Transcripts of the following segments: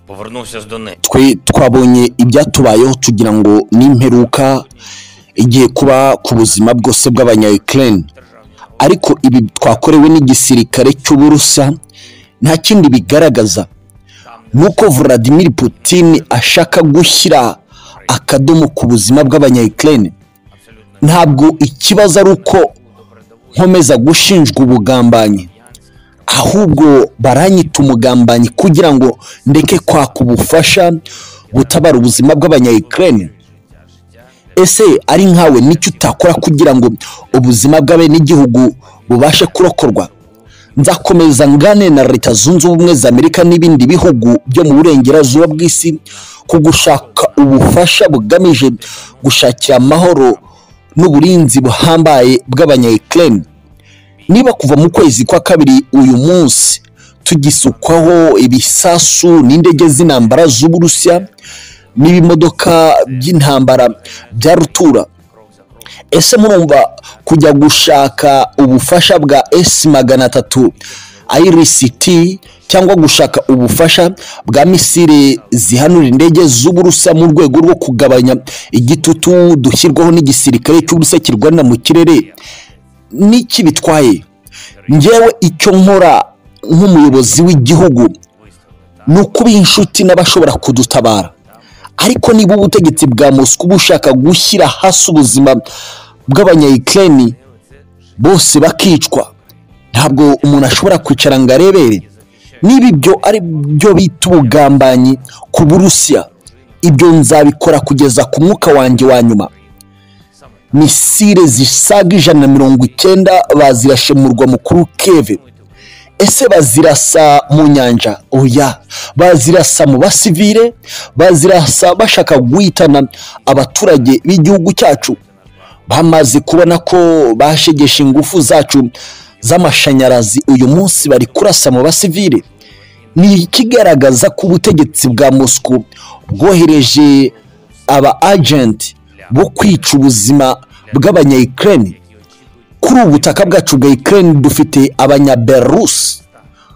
Повернувся з Донецька. twe twabonye ibyatubayeho tugira ngo ni imperuka igiye kuba ku buzima bwose bw'abanya Ukraine ariko ibi twakorewe n'igisirikare cy'uburusa nta kindi bigaragaza nuko Vladimir Putin ashaka gushyira akadomo ku buzima bw'abanya Ukraine ntabwo ikibazo ari uko nkomeza gushinjwa ubugambanyi ahubwo baranyita umugambanyi kugira ngo ndeke kwaka ubufasha gutabara ubuzima bw'abanya Ukraine ese ari nkawe nicyo utakora kugira ngo ubuzima bw'abenegihugu bubashe kurokorwa nzakomeza ngane na leta zunze ubumwe za amerika n'ibindi bihugu byo mu burengerazuba bw'isi ku gushaka ubufasha bugamije gushakira amahoro n'uburinzi buhambaye bw'abanya Ukraine niba kuva mu kwezi kwa kabiri uyu munsi tugisukwaho ibisasu n'indege z'intambara z'uburusiya n'ibimodoka by'intambara bya rutura ese murumva kujya gushaka ubufasha bwa esi magana atatu IRCT cyangwa gushaka ubufasha bwa misile zihanura indege z'uburusa mu rwego rwo kugabanya igitutu dushyirwaho n'igisirikare cy'uburusa kirwanira mu kirere n'iki bitwaye ngewe icyo nkora nk'umuyobozi w'igihugu ni ukuba inshuti n'abashobora kudutabara ariko niba ubutegetsi bwa moscou bushaka gushyira hasi ubuzima bw'abanyayikireni bose bakicwa ntabwo umuntu ashobora kwicara ngo arebere niba ibyo ari byo bita ubugambanyi ku burusiya ibyo nzabikora kugeza ku mwuka wanjye wa nyuma misile zisaga ijana na mirongo icyenda bazirashe mu murwa mukuru keve ese bazirasa mu nyanja oya bazirasa mu basivire bazirasa bashaka guhitana abaturage b'igihugu cyacu bamaze kubona ko bashegesha ingufu zacu z'amashanyarazi uyu munsi bari kurasa mu basivire ni ikigaragaza ko ubutegetsi bwa moscou bwohereje aba agenti bo kwica ubuzima bw'abanyayikireni kuri ubu butaka bwacu bwa ikireni dufite abanyaberusi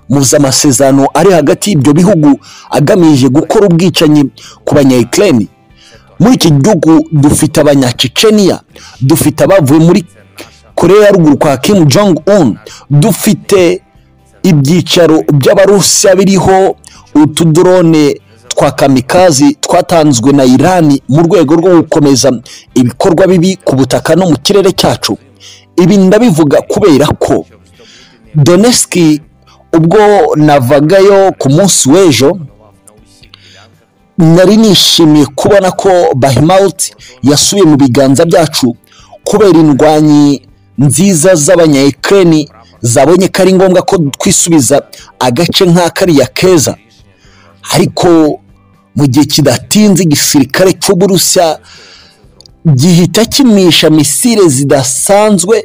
muzi amasezerano ari hagati y'ibyo bihugu agamije gukora ubwicanyi ku banyayikireni muri iki gihugu dufite abanyaciceniya dufite abavuye muri korea ya ruguru kwa Kim jong un dufite ibyicaro by'abarusiya biriho utudorone twa kamikazi twatanzwe na irani mu rwego rwo gukomeza ibikorwa bibi ku butaka no mu kirere cyacu ibi ndabivuga kubera ko doneski ubwo navagayo ku munsi w'ejo nari nishimiye kubona ko bahimawuti yasubiye mu biganza byacu kubera indwanyi nziza z'abanyayikireni zabonye ko ari ngombwa ko twisubiza agace nk'akariya keza ariko mu gihe kidatinze igisirikare cy'uburusiya gihita kimisha misile zidasanzwe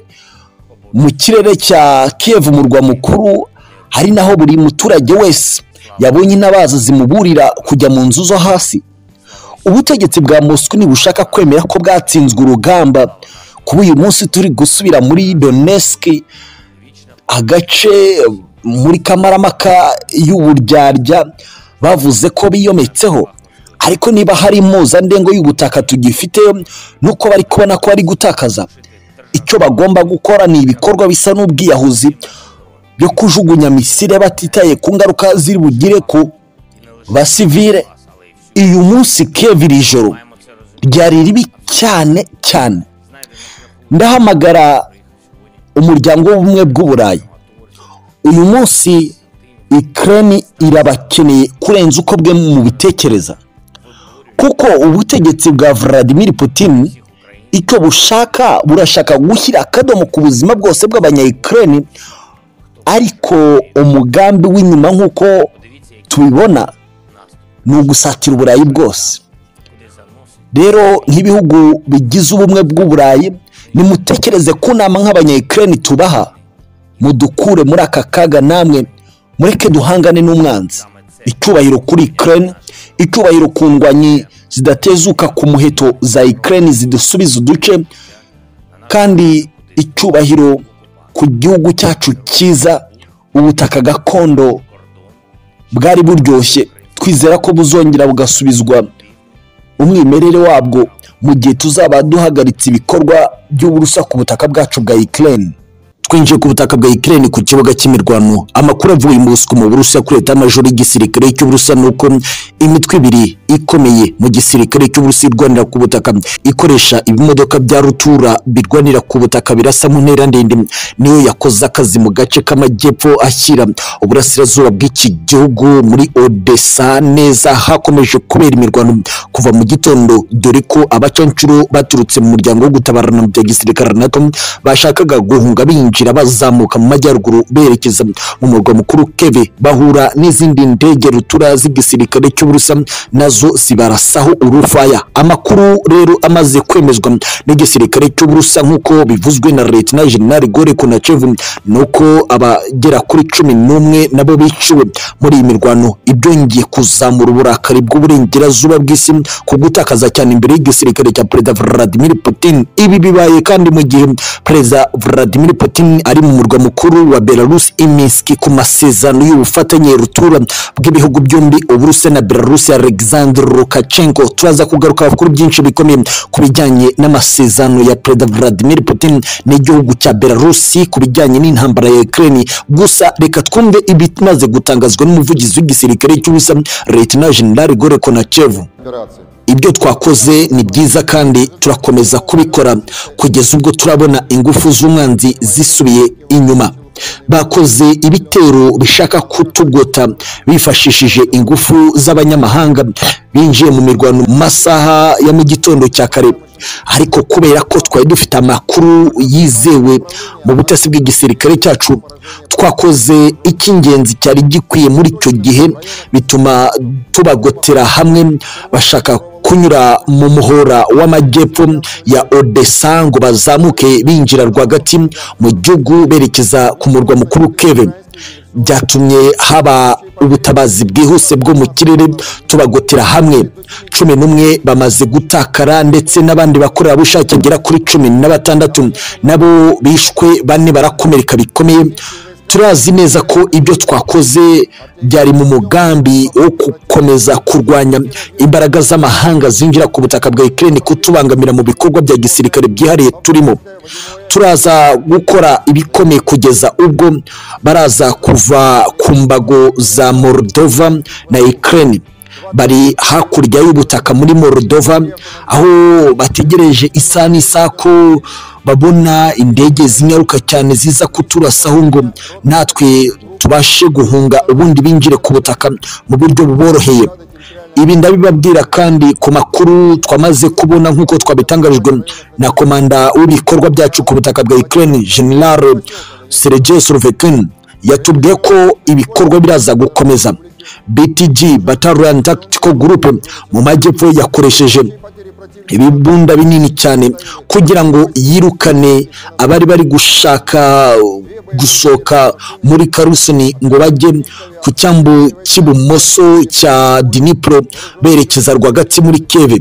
mu kirere cya kiyevu murwa mukuru hari naho buri muturage wese yabonye intabaza zimuburira kujya mu nzu zo hasi ubutegetsi bwa moscou ntibushaka kwemera ko bwatsinzwe urugamba kuba uyu munsi turi gusubira muri Donetsk agace muri kamaramaka y'uburyarya bavuze ko biyometseho ariko niba hari impuzandengo y'ubutaka tugifite nuko bari kubona ko bari gutakaza icyo bagomba gukora ni ibikorwa bisa n'ubwiyahuzi byo kujugunya misile batitaye ku ngaruka ziri bugire ku basivire uyu munsi keviri ijoro ryari ribi cyane cyane ndahamagara umuryango w'ubumwe bw'uburayi uyu munsi ikirani irabakeneye kurenza uko bwe mu bitekereza kuko ubutegetsi bwa Vladimir Putin icyo bushaka burashaka gushyira akadomo ku buzima bwose bw'abanyayikirani ariko umugambi w'inyuma nk'uko tubibona ni ugusatira uburayi bwose rero nk'ibihugu bigize ubumwe bw'uburayi nimutekereze ku nama nk'abanyayikirani tubaha mudukure muri aka kaga namwe mureke duhangane n'umwanzi icyubahiro kuri ikirere icyubahiro ku ndwanyi zidatezuka ku muheto za ikirere zidusubiza uduce kandi icyubahiro ku gihugu cyacu cyiza ubutaka gakondo bwari buryoshye twizera ko buzongera bugasubizwa umwimerere wabwo mu gihe tuzaba duhagaritse ibikorwa by'uburusa ku butaka bwacu bwa Ukraine twinjiye ku butaka bwa Ukraine ku kibuga cy'imirwano amakuru avuye mu busuku mu Burusiya kuri leta majoro y'igisirikare cy'Uburusiya nuko imitwe ibiri ikomeye mu gisirikare cy'Uburusiya irwanira ku butaka ikoresha ibimodoka bya rutura birwanira ku butaka birasa mu ntera ndende niyo yakoze akazi mu gace k'amajyepfo ashyira uburasirazuba bw'iki gihugu muri Odessa neza hakomeje kubera imirwano kuva mu gitondo dore ko abacancuro baturutse mu muryango wo gutabarana bya gisirikare NATO bashakaga guhunga binjira binjira bazamuka mu majyaruguru berekeza mu murwa mukuru Keve bahura n'izindi ndege rutura z'igisirikare cy'Uburusiya nazo zibarasaho urufaya amakuru rero amaze kwemezwa n'igisirikare cy'Uburusiya nk'uko bivuzwe na Lieutenant General Gore Konachev nuko abagera kuri cumi n'umwe nabo biciwe muri iyi mirwano ibyongeye kuzamura uburakari bw'uburengerazuba bw'isi ku gutakaza cyane imbere y'igisirikare cya Perezida Vladimir Putin ibi bibaye kandi mu gihe Perezida Vladimir Putin ari mu murwa mukuru wa Belarus i Minsk ku masezerano y'ubufatanye rutura bw'ibihugu byombi Uburusiya na Belarus Alexander Lukashenko turaza kugaruka kuri byinshi bikomeye ku bijyanye n'amasezerano ya Perezida Vladimir Putin n'igihugu cya Belarus ku bijyanye n'intambara ya Ukraine gusa reka twumve ibimaze gutangazwa n'umuvugizi w'igisirikare cy'Uburusiya Lieutenant General Gore Konachev ibyo twakoze ni byiza kandi turakomeza kubikora kugeza ubwo turabona ingufu z'umwanzi zisubiye inyuma bakoze ibitero bishaka kutugota bifashishije ingufu z'abanyamahanga binjiye mu mirwano mu masaha ya mu gitondo cya kare ariko kubera ko twari dufite amakuru yizewe mu butasi bw'igisirikare cyacu twakoze icy'ingenzi cyari gikwiye muri icyo gihe bituma tubagotera hamwe bashaka kunyura mu muhora w'amajyepfo ya Odessa ngo bazamuke binjira rwagati mu gihugu berekeza ku murwa mukuru Kiev byatumye haba ubutabazi bwihuse bwo mu kirere tubagotera hamwe cumi n'umwe bamaze gutakara ndetse n'abandi bakorerabushake agera kuri cumi na batandatu nabo bishwe bane barakomereka bikomeye turazi neza ko ibyo twakoze byari mu mugambi wo gukomeza kurwanya imbaraga z'amahanga zinjira ku butaka bwa Ukraine kutubangamira mu bikorwa bya gisirikare byihariye turimo turaza gukora ibikomeye kugeza ubwo baraza kuva ku mbago za Moldova na Ukraine bari hakurya y'ubutaka muri Moldova aho bategereje isaha n'isaha ko babona indege zinyaruka cyane ziza kuturasaho ngo natwe tubashe guhunga ubundi binjire ku butaka mu buryo buboroheye ibi ndabibabwira kandi ku makuru twamaze kubona nk'uko twabitangarijwe na komanda w'ibikorwa byacu ku butaka bwa Ukraine General Sergei Surovikin yatubwiye ko ibikorwa biraza gukomeza BTG Battalion Tactical Group mu majyepfo yakoresheje ibibunda binini cyane kugira ngo yirukane abari bari gushaka gusohoka muri karusoni ngo bajye ku cyambu cy'ibumoso cya dinipuro berekeza rwagati muri keve